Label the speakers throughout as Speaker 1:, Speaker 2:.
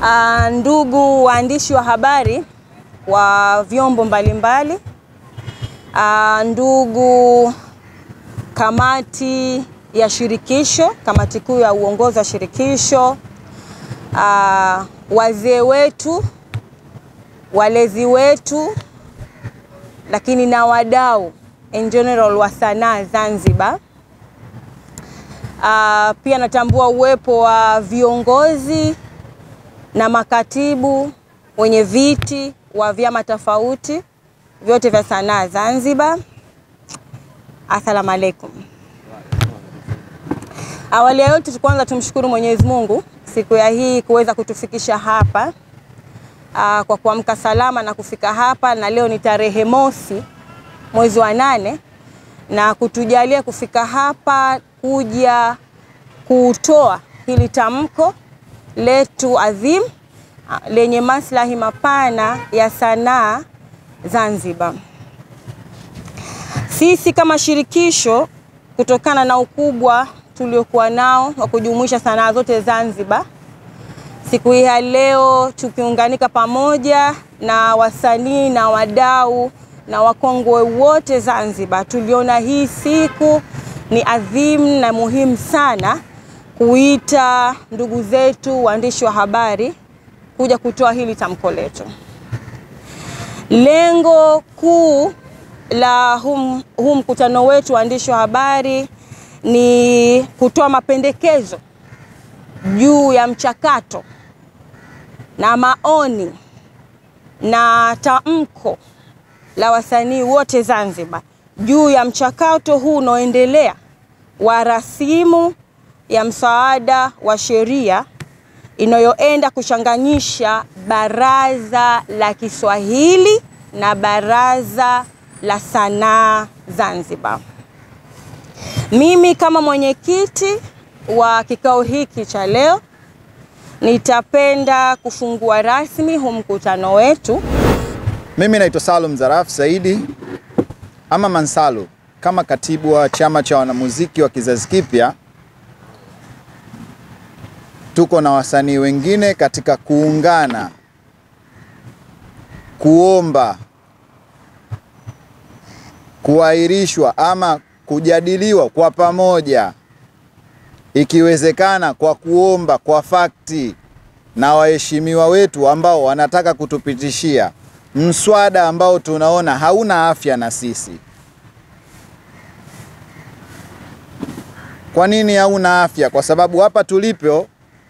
Speaker 1: Uh, ndugu waandishi wa habari wa vyombo mbalimbali uh, ndugu kamati ya shirikisho, kamati kuu ya uongozi wa shirikisho uh, wazee wetu, walezi wetu, lakini na wadau in general wa sanaa Zanzibar. Uh, pia natambua uwepo wa viongozi na makatibu wenye viti wa vyama tofauti vyote vya sanaa Zanzibar. Asalamu alaikum. Awali ya yote, kwanza tumshukuru Mwenyezi Mungu siku ya hii kuweza kutufikisha hapa aa, kwa kuamka salama na kufika hapa, na leo ni tarehe mosi mwezi wa nane na kutujalia kufika hapa kuja kutoa hili tamko letu adhim lenye maslahi mapana ya sanaa Zanzibar. Sisi kama shirikisho, kutokana na ukubwa tuliokuwa nao wa kujumuisha sanaa zote Zanzibar, siku hii ya leo tukiunganika pamoja na wasanii na wadau na wakongwe wote Zanzibar, tuliona hii siku ni adhimu na muhimu sana kuita ndugu zetu waandishi wa habari kuja kutoa hili tamko letu. Lengo kuu la huu hum mkutano wetu waandishi wa habari ni kutoa mapendekezo juu ya mchakato na maoni na tamko la wasanii wote Zanzibar juu ya mchakato huu unaoendelea wa rasimu ya msaada wa sheria inayoenda kuchanganyisha Baraza la Kiswahili na Baraza la Sanaa Zanzibar. Mimi kama mwenyekiti wa kikao hiki cha leo nitapenda kufungua rasmi huu mkutano wetu.
Speaker 2: Mimi naitwa Salum Zaraf Saidi ama Mansalu, kama katibu wa chama cha wanamuziki wa kizazi kipya. Tuko na wasanii wengine katika kuungana kuomba kuahirishwa ama kujadiliwa kwa pamoja, ikiwezekana kwa kuomba kwa fakti na waheshimiwa wetu ambao wanataka kutupitishia mswada ambao tunaona hauna afya na sisi. Kwa nini hauna afya? Kwa sababu hapa tulipo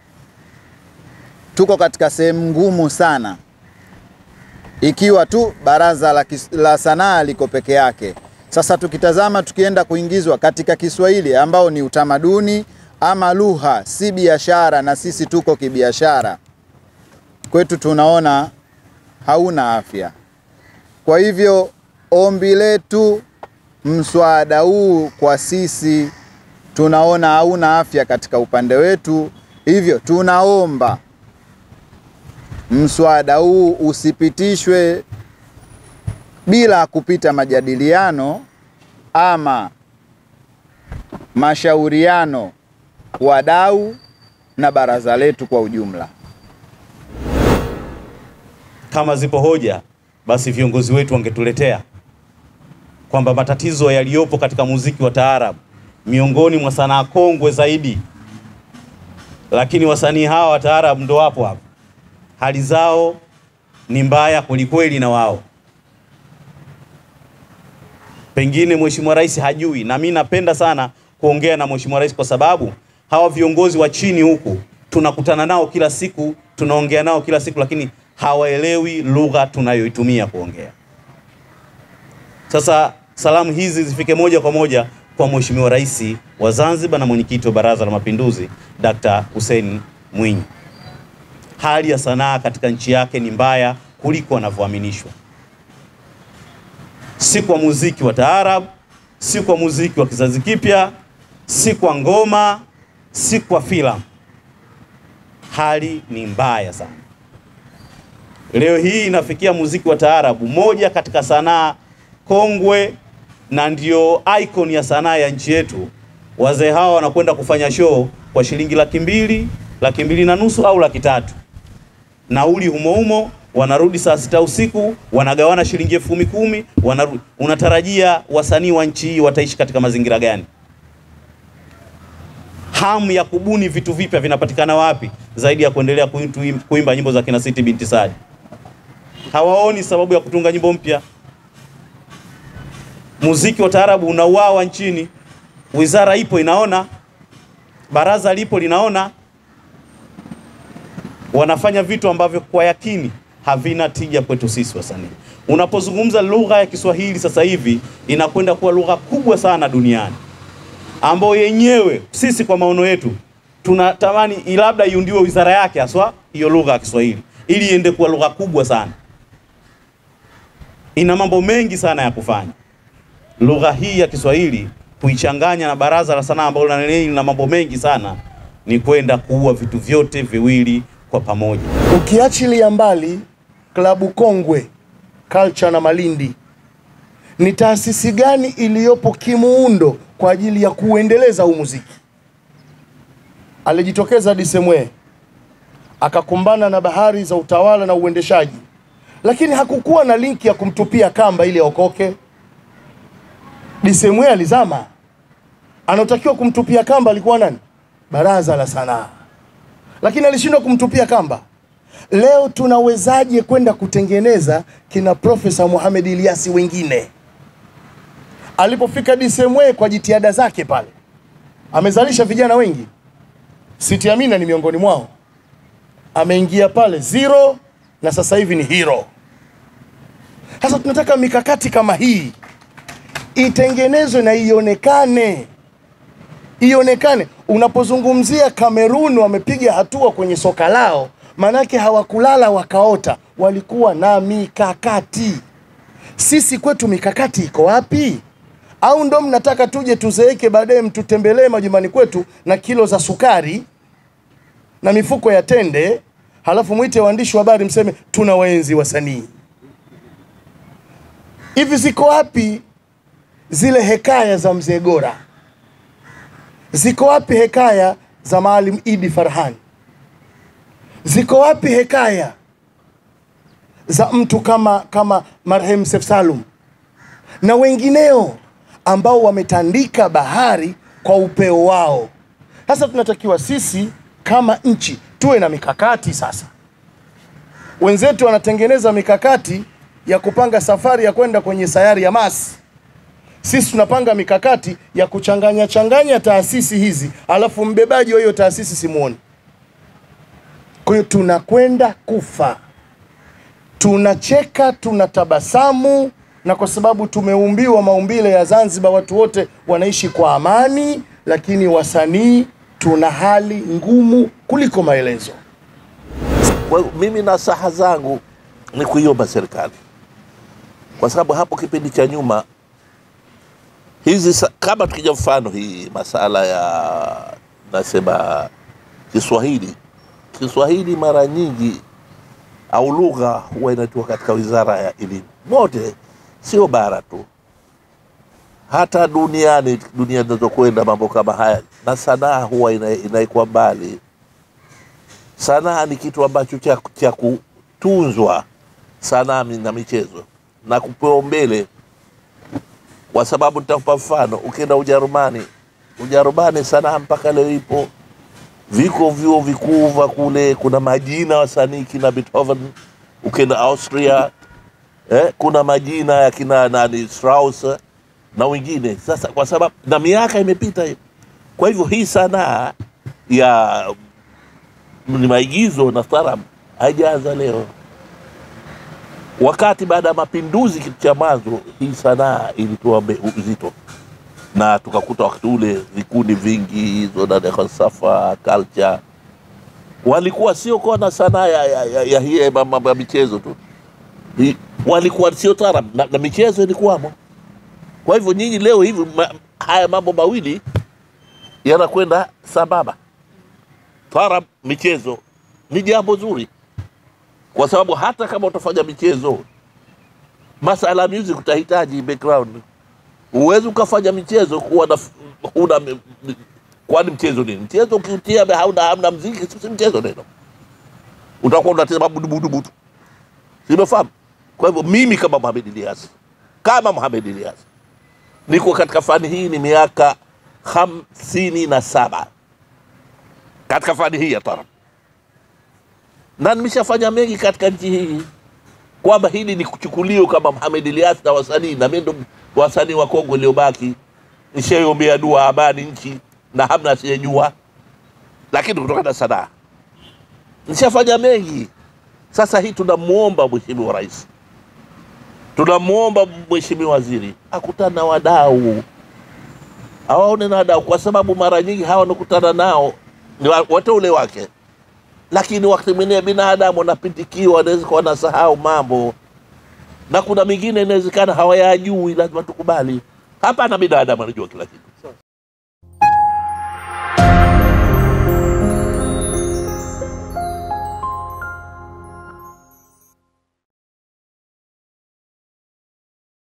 Speaker 2: tuko katika sehemu ngumu sana, ikiwa tu baraza la, la sanaa liko peke yake. Sasa tukitazama tukienda kuingizwa katika Kiswahili ambao ni utamaduni ama lugha, si biashara, na sisi tuko kibiashara, kwetu tunaona hauna afya. Kwa hivyo ombi letu, mswada huu kwa sisi tunaona hauna afya katika upande wetu, hivyo tunaomba mswada huu usipitishwe bila kupita majadiliano ama mashauriano, wadau na baraza letu kwa ujumla.
Speaker 3: Kama zipo hoja, basi viongozi wetu wangetuletea kwamba matatizo yaliyopo katika muziki wa taarabu miongoni mwa sanaa kongwe zaidi, lakini wasanii hawa wa taarabu ndo wapo hapa, hali zao ni mbaya kwelikweli, na wao pengine Mheshimiwa Rais hajui, na mimi napenda sana kuongea na Mheshimiwa Rais kwa sababu hawa viongozi wa chini huku tunakutana nao kila siku, tunaongea nao kila siku, lakini hawaelewi lugha tunayoitumia kuongea. Sasa salamu hizi zifike moja kwa moja kwa Mheshimiwa Rais wa Zanzibar na mwenyekiti wa Baraza la Mapinduzi Dr. Hussein Mwinyi. Hali ya sanaa katika nchi yake ni mbaya kuliko wanavyoaminishwa, si kwa muziki wa taarab, si kwa muziki wa kizazi kipya, si kwa ngoma, si kwa filamu. Hali ni mbaya sana. Leo hii inafikia muziki wa taarabu, moja katika sanaa kongwe na ndio icon ya sanaa ya nchi yetu. Wazee hawa wanakwenda kufanya show kwa shilingi laki mbili, laki mbili na nusu au laki tatu. nauli humo humo, wanarudi saa sita usiku, wanagawana shilingi elfu kumi kumi, wanarudi. Unatarajia wasanii wa nchi hii wataishi katika mazingira gani? Hamu ya kubuni vitu vipya vinapatikana wapi zaidi ya kuendelea kuimba, kuimba nyimbo za kina Siti binti Sadi? Hawaoni sababu ya kutunga nyimbo mpya. Muziki wa taarabu unauawa nchini, wizara ipo inaona, baraza lipo linaona, wanafanya vitu ambavyo kwa yakini havina tija kwetu sisi wasanii. Unapozungumza lugha ya Kiswahili sasa hivi inakwenda kuwa lugha kubwa sana duniani, ambayo yenyewe sisi kwa maono yetu tunatamani labda iundiwe wizara yake haswa hiyo lugha ya Kiswahili ili iende kuwa lugha kubwa sana. Ina mambo mengi sana ya kufanya lugha hii ya Kiswahili kuichanganya na baraza la sanaa ambalo na lina mambo mengi sana, ni kwenda kuua vitu vyote viwili kwa pamoja.
Speaker 4: Ukiachilia mbali klabu kongwe Culture na Malindi, ni taasisi gani iliyopo kimuundo kwa ajili ya kuendeleza huu muziki? Alijitokeza Disemwe akakumbana na bahari za utawala na uendeshaji, lakini hakukuwa na linki ya kumtupia kamba ili aokoke. Disemwe alizama, anaotakiwa kumtupia kamba alikuwa nani? Baraza la Sanaa, lakini alishindwa kumtupia kamba. Leo tunawezaje kwenda kutengeneza kina Profesa Mohamed Ilyasi wengine? Alipofika Disemwe kwa jitihada zake pale, amezalisha vijana wengi. Siti Amina ni miongoni mwao, ameingia pale zero na sasa hivi ni hero. Sasa tunataka mikakati kama hii itengenezwe na ionekane, ionekane. Unapozungumzia Kamerun wamepiga hatua kwenye soka lao, manake hawakulala wakaota, walikuwa na mikakati. Sisi kwetu mikakati iko wapi? Au ndo mnataka tuje tuzeeke baadaye mtutembelee majumbani kwetu na kilo za sukari na mifuko ya tende, halafu mwite waandishi wa habari mseme tuna waenzi wasanii? Hivi ziko wapi zile hekaya za mzee Gora? Ziko wapi hekaya za Maalim Idi Farhan? Ziko wapi hekaya za mtu kama kama marehemu Seif Salum na wengineo ambao wametandika bahari kwa upeo wao? Sasa tunatakiwa sisi kama nchi tuwe na mikakati sasa. Wenzetu wanatengeneza mikakati ya kupanga safari ya kwenda kwenye sayari ya Mars. Sisi tunapanga mikakati ya kuchanganya changanya taasisi hizi, alafu mbebaji wa hiyo taasisi simuoni. Kwa hiyo tunakwenda kufa, tunacheka, tunatabasamu, na kwa sababu tumeumbiwa maumbile ya Zanzibar, watu wote wanaishi kwa amani, lakini wasanii tuna hali ngumu kuliko maelezo.
Speaker 5: Kwa hiyo mimi nasaha zangu ni kuiomba serikali, kwa sababu hapo kipindi cha nyuma hizi sa- kama tukija mfano hii masala ya nasema Kiswahili, Kiswahili mara nyingi au lugha huwa inatoka katika wizara ya elimu mote, sio bara tu, hata duniani, dunia zinazokwenda mambo kama haya, na sanaa huwa ina- inaekwa mbali. Sanaa ni kitu ambacho cha, cha kutunzwa, sanaa na michezo na kupewa mbele kwa sababu nitakupa mfano, ukienda Ujerumani, Ujerumani sanaa mpaka leo ipo, viko vyuo vikuu vya kule, kuna majina wasanii kina Beethoven. Ukienda Austria eh, kuna majina ya kina nani Strauss na wengine. Sasa kwa sababu na miaka imepita hiyo, kwa hivyo hii sanaa ya ni maigizo na taarabu haijaanza leo wakati baada ya mapinduzi, kitu cha mwanzo hii sanaa ilitoa mbe- uzito, na tukakuta wakati ule vikundi vingi hizo na falsafa culture walikuwa sio kuwa na sanaa ya, ya, ya, ya, hii mambo ya michezo tu, Hi- walikuwa sio taarab na, na michezo ilikuwamo. Kwa hivyo nyinyi leo hivi ma, haya mambo mawili yanakwenda sambamba, taarab, michezo ni jambo zuri kwa sababu hata kama utafanya michezo, masala ya music utahitaji background. Huwezi ukafanya michezo kuwa na huna, m- m- kwani mchezo nini? Mchezo ukiutia hauna, hamna mziki, si mchezo neno. utakuwa unatema budubudubu tu, simefahamu. Kwa hivyo mimi kama Mohamed Ilyas, kama Mohamed Ilyas niko katika fani hii ni miaka hamsini na saba katika fani hii ya tarab, na nimeshafanya mengi katika nchi hii, kwamba hili ni kuchukuliwa kama Mohamed Ilyas na wasanii, na mimi ndo wasanii wa Kongo iliyobaki. Nishaiombea dua amani nchi na hamna asiyejua, lakini kutokana na sanaa nishafanya mengi. Sasa hii tunamwomba Mheshimiwa Rais, tunamwomba Mheshimiwa Waziri akutana na wadau, awaone na wadau, kwa sababu mara nyingi hawa wanakutana nao ni wa- wateule wake, lakini wakati mwingine binadamu wanapitikiwa, wanaweza kuwa wanasahau mambo, na kuna mingine inawezekana hawayajui, lazima tukubali. Hapana, binadamu anajua kila kitu.